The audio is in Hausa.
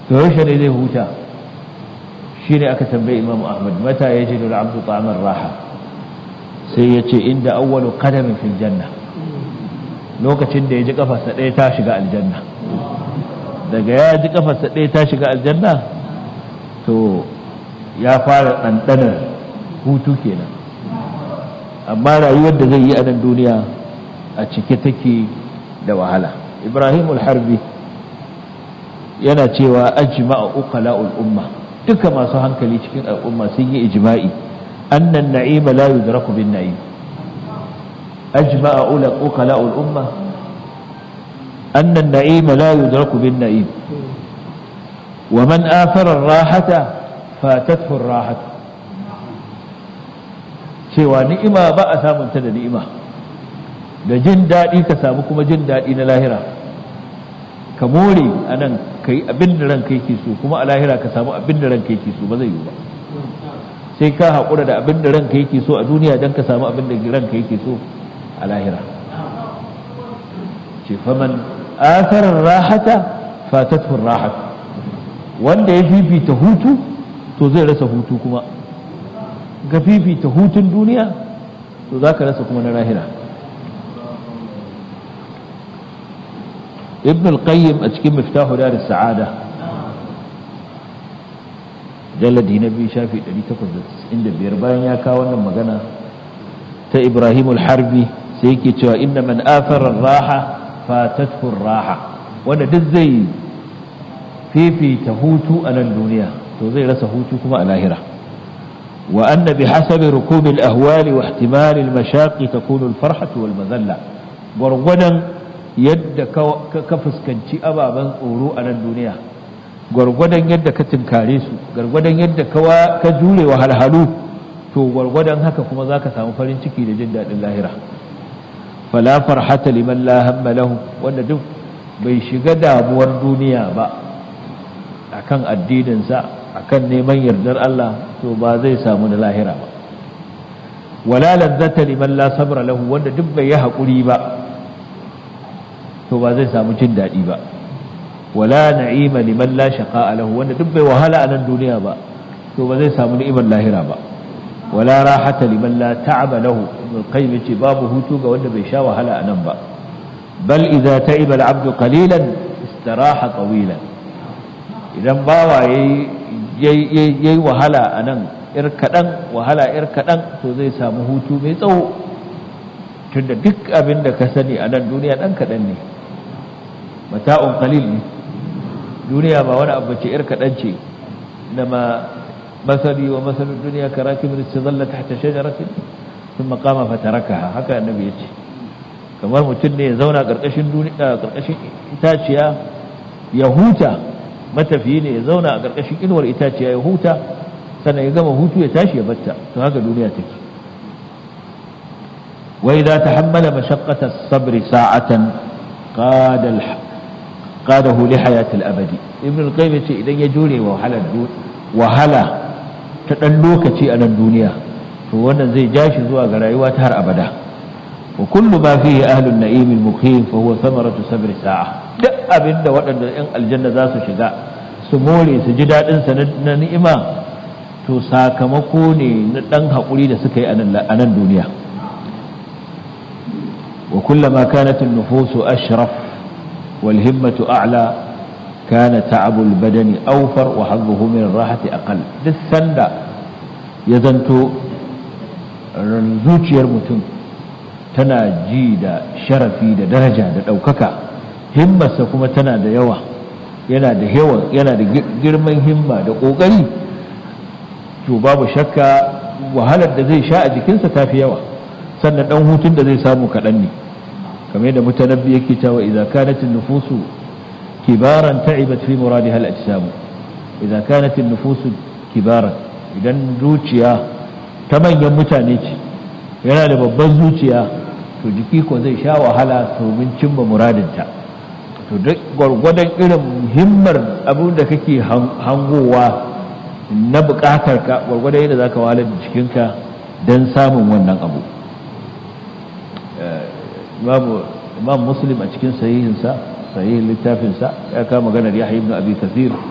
to yaushe ne zai huta shi ne aka tambayi imamu ahmad mata ya ji da abdu ta'amar raha sai ya ce inda awwalu qadamin fil janna lokacin da ya ji kafarsa ɗaya ta shiga aljanna daga ya ji kafarsa ɗaya ta shiga aljanna to ya fara ɗanɗanar hutu kenan amma rayuwar da zai yi a nan duniya a cike take da wahala ibrahim harbi yana cewa ajma'a uqala'ul umma duka masu hankali cikin al'umma sun yi ijma'i annan na'ima la yudraku bin na'im ajma'a uqala'ul umma annan na'ima la yudraku bin na'im wa man athara ar-rahata fatathu ar-rahatu cewa ni'ima ba a samun ta da ni'ima da jin daɗi ka samu kuma jin daɗi na lahira ka more a nan ka yi abin da ranka yake so kuma a lahira ka samu abin da ranka yake so ba zai yi ba sai ka haƙura da abin da ranka yake so a duniya don ka samu abin da ranka yake so a lahira ce faman asarar rahata fatatun rahat wanda ya fifita hutu to zai rasa hutu kuma ga fifita hutun duniya to za ka rasa kuma na lahira ibn al-qayyim a cikin miftahu dar sa'ada jalladi na biyu shafi 895 bayan ya kawo wannan magana ta ibrahim al-harbi sai yake cewa inna man athara raha fatathu raha wanda duk zai fifita hutu a nan duniya to zai rasa hutu kuma a lahira وأن بحسب ركوب الأهوال واحتمال المشاق تكون الفرحة والمذلة gwargwadon yadda ka fuskanci ababen tsoro a nan duniya gwargwadon yadda ka tinkare su gwargwadon yadda ka jure wa halhalu to gwargwadon haka kuma za ka samu farin ciki da jin daɗin lahira fala farhata liman la hamma lahu wanda duk bai shiga damuwar duniya ba akan addininsa akan neman yardar Allah to ba zai samu da lahira ba wala ladzata liman la sabra lahu wanda duk bai yi hakuri ba to ba zai samu jin daɗi ba wala na'ima liman la shaqa'a lahu wanda duk bai wahala a nan duniya ba to ba zai samu ni'imar lahira ba wala rahata liman la ta'aba lahu ibn qayyim yace babu hutu ga wanda bai sha wahala a nan ba bal idza ta'iba al-'abdu qalilan istaraha tawilan idan bawa yayi yayi wahala a nan ir kaɗan wahala ir kaɗan to zai samu hutu mai tsawo tunda duk abin da ka sani a nan duniya ɗan kaɗan ne mata'un qalil ne duniya ba wani abu ce ir kaɗan ce na ma masali wa masalin duniya karaki min istazalla tahta shajaratin thumma qama fatarakaha haka annabi ya ce kamar mutum ne ya zauna ƙarƙashin duniya ƙarƙashin itaciya ya huta matafiyi ne ya zauna a ƙarƙashin inuwar itaciya ya huta sannan ya gama hutu ya tashi ya batta to haka duniya take wa idza tahammala mashaqqata as-sabr sa'atan qada qadahu li hayati al-abadi ibn al-qayyim yace idan ya jure wahalar wahala ta dan lokaci a nan duniya to wannan zai ja shi zuwa ga rayuwa ta har abada wa kullu ma fihi ahlun na'im al-muqim fa huwa thamaratu sabr sa'a duk abinda waɗanda yan aljanna za su shiga su more su ji daɗin sa na ni'ima to sakamako ne na ɗan haƙuri da suka yi a nan duniya wa kullama kanat an-nufusu ashraf wal himmatu a'la kana ta'abul badani awfar wa hadhuhu min ar-rahati aqall duk sanda ya zanto zuciyar mutum tana ji da sharafi da daraja da ɗaukaka himmarsa kuma tana da yawa yana da yawa yana da girman himma da ƙoƙari to babu shakka wahalar da zai sha a jikinsa ta fi yawa sannan ɗan hutun da zai samu kaɗan ne kamar yadda mutanabbi yake cewa idza kanat nufusu kibaran ta'ibat fi muradiha al-ajsam idza kanat nufusu kibaran idan zuciya ta manyan mutane ce yana da babban zuciya to jiki ko zai sha wahala domin cimma muradinta to duk gwargwadon irin himmar abin da kake hangowa na bukatar ka gwargwadon yadda zaka wahalar da jikinka don samun wannan abu imam muslim a cikin sahihinsa sahihin littafinsa ya kama maganar yahya ibn abi kathir